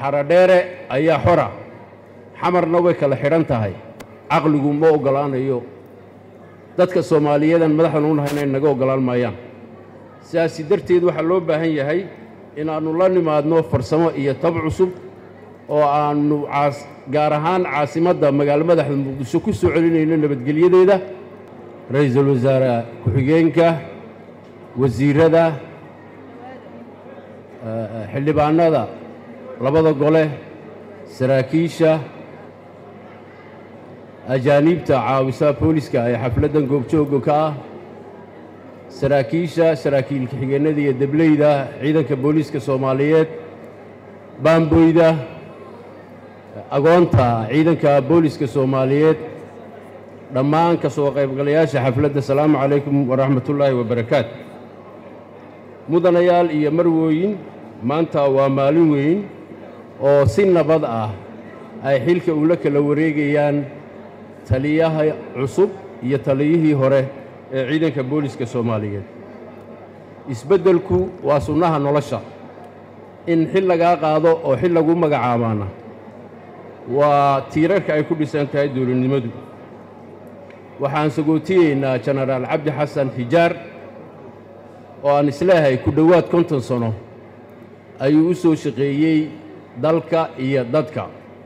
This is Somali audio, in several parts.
xaradheere ayaa xora xamarna way kala xidhan tahay caqligu ma oggolaanayo dadka soomaaliyeedan madaxdan u nahay inay naga oggolaan maayaan sidaasi darteed waxaa loo baahan yahay inaannu la nimaadno farsamo iyo tab cusub oo aannu caas gaar ahaan caasimadda magaalo madaxda muqdisho ku soo celinayno nabadgelyadeeda ra-iisul wasaare ku-xigeenka wasiirada xildhibaanada labada gole saraakiisha ajaaniibta caawisaha booliska ee xafladdan goobjoogga ka ah saraakiisha saraakiil ka-xigeennada iyo debleyda ciidanka booliiska soomaaliyeed baamboyda agoonta ciidanka booliiska soomaaliyeed dhammaan ka soo qaybgalayaasha xafladda asalaamu calaykum waraxmatullaahi wabarakaatu mudanayaal iyo marwooyin maanta waa maalin weyn oo si nabad ah ay xilka ula kala wareegayaan taliyaha cusub iyo taliyihii hore ee ciidanka booliiska soomaaliyeed isbeddelku waa sunnaha nolosha in xil lagaa qaado oo xil lagu magacaabaana waa tiirarka ay ku dhisan tahay dowladnimadu waxaan sagootiyeynaa jenaraal cabdi xasan xijaar oo aan isleehay ku dhowaad konton sano ayuu u soo shaqeeyey dalka iyo dadka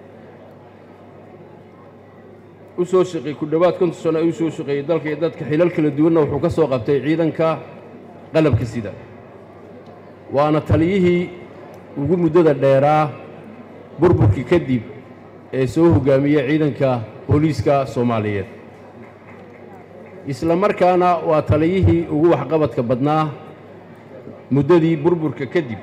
u soo shaqeey ku dhowaad konton sano ayuu usoo shaqeeyey dalka iyo dadka xilal kala duwanna wuxuu ka soo qabtay ciidanka qalabka sida waana taliyihii ugu muddada dheeraa burburkii kadib ee soo hoggaamiyey ciidanka booliiska soomaaliyeed isla markaana waa taliyihii ugu waxqabadka badnaa muddadii burburka kadib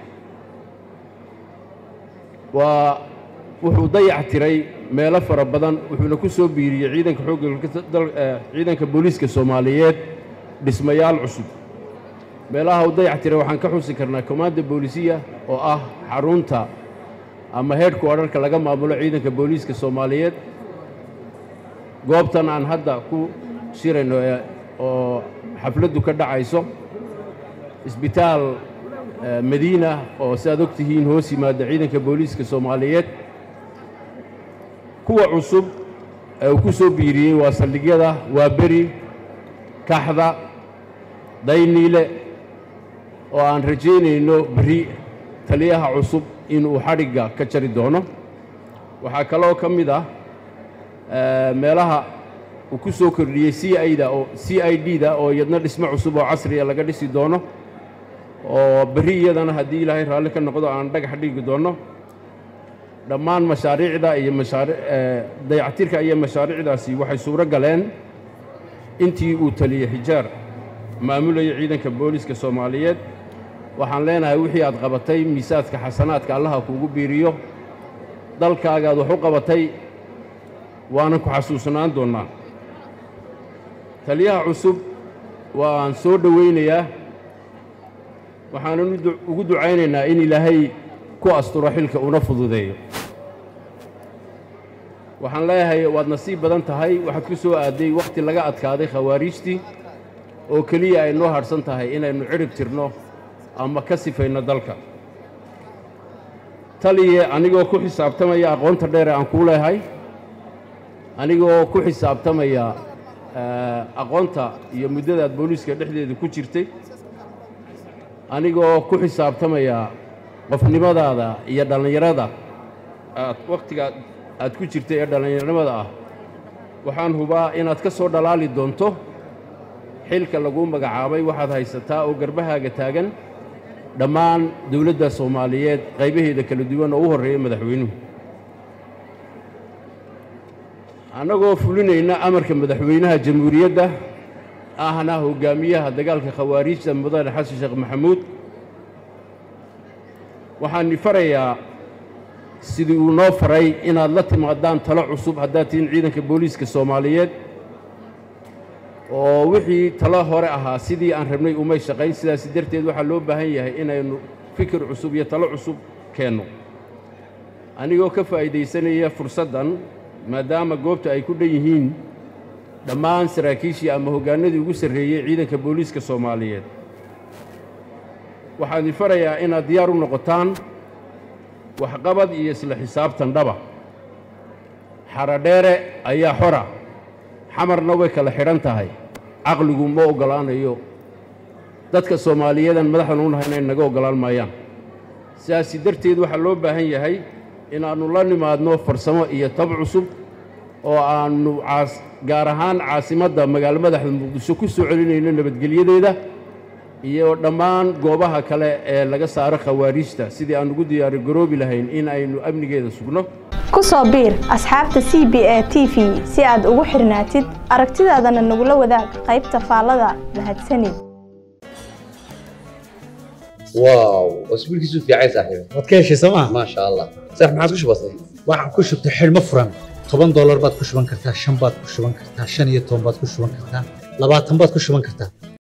waa wuxuu dayac tiray meelo fara badan wuxuuna ku soo biiriyey ciidanka xoogga ciidanka booliiska soomaaliyeed dhismayaal cusub meelaha uu dayac tiray waxaan ka xusi karnaa komaanda boolisiya oo ah xarunta ama heedhku odharka laga maamulo ciidanka booliiska soomaaliyeed goobtan aan hadda ku shirayno oo xafladdu ka dhacayso isbitaal madiina oo si aad og tihiin hoos yimaada ciidanka booliiska soomaaliyeed kuwa cusub ee uu ku soo biiriyey waa saldhigyada waa beri kaxda dayniile oo aan rajaynayno berri taliyaha cusub inuu xadhigga ka jari doono waxaa kaloo ka mid ah meelaha uu ku soo kordhiyey c ida oo c i d da oo iyadna dhismo cusub oo casriya laga dhisi doono oo berri iyadana haddii ilaahay raalli ka noqdo aan dhagax dhigi doonno dhammaan mashaariicda iyo mashaari dayactirka iyo mashaariicdaasi waxay suuro galeen intii uu taliyey xijaar maamulayay ciidanka booliiska soomaaliyeed waxaan leenahay wixii aad qabatay miisaadka xasanaadka allaha kuugu biiriyo dalkaagaad wax u qabatay waanan ku xasuusnaan doonnaa taliyaha cusub waan soo dhowaynayaa waxaanan ugu ducaynaynaa in ilaahay ku asturo xilka una fududeeyo waxaan leeyahay waad nasiib badan tahay waxaad ku soo aadday wakhti laga adkaaday khawaariijtii oo keliya ay noo hadhsan tahay inaynu cidhib tirno ama ka sifayno dalka taliye anigoo ku xisaabtamaya aqoonta dheere aan kuu leehay anigoo ku xisaabtamaya aqoonta iyo muddadaad booliiska dhexdeeda ku jirtay anigoo ku xisaabtamaya qofnimadaada iyo dhallinyarada aad wakhtiga aad ku jirtay ee dhallinyarnimada ah waxaan hubaa inaad ka soo dhalaali doonto xilka laguu magacaabay waxaad haysataa oo garbahaaga taagan dhammaan dowladda soomaaliyeed qaybaheeda kala duwan oo u horreeya madaxweynuhu annagoo fulinayna amarka madaxweynaha jamhuuriyadda ahna hoggaamiyaha dagaalka khawaariijta mudane xasan sheekh maxamuud waxaan farayaa sidii uu noo faray inaad la timaadaan talo cusub haddaad tihiin ciidanka booliiska soomaaliyeed oo wixii talo hore ahaa sidii aan rabnay umay shaqayn sidaasi darteed waxaa loo baahan yahay inaynu fikir cusub iyo talo cusub keenno anigoo ka faa'iidaysanaya fursaddan maadaama goobta ay ku dhan yihiin dhammaan saraakiishii ama hoggaanadii ugu sarreeyey ciidanka booliiska soomaaliyeed waxaan idin farayaa inaad diyaar u noqotaan waxqabad iyo isla xisaabtan dhaba xaradheere ayaa xora xamarna way kala xidhan tahay caqligu ma oggolaanayo dadka soomaaliyeedan madaxdan u nahay inay naga oggolaan maayaan sidaasi darteed waxaa loo baahan yahay inaannu la nimaadno farsamo iyo tab cusub oo aannu caas gaar ahaan caasimadda magaalo madaxda muqdisho ku soo celinayno nabadgelyadeeda iyo dhammaan goobaha kale ee laga saaro khawaariijta sidii aan ugu diyaari garoobi lahayn in aynu amnigeeda sugno ku soo biir asxaabta c b a t v si aad ugu xirnaatid aragtidaadana nagula wadaag qaybta faallada mahadsanid واو اسبوعك يسوف يا عيسى صاحبي waad ka heshay sooma ما شاء الله صح ما عاد وش بصير waxaan ku shubtay xidhmo furan toban doolar baad ku shuban kartaa shan baad ku shuban kartaa shan iyo toban baad ku shuban kartaa labaatan baad ku shuban kartaa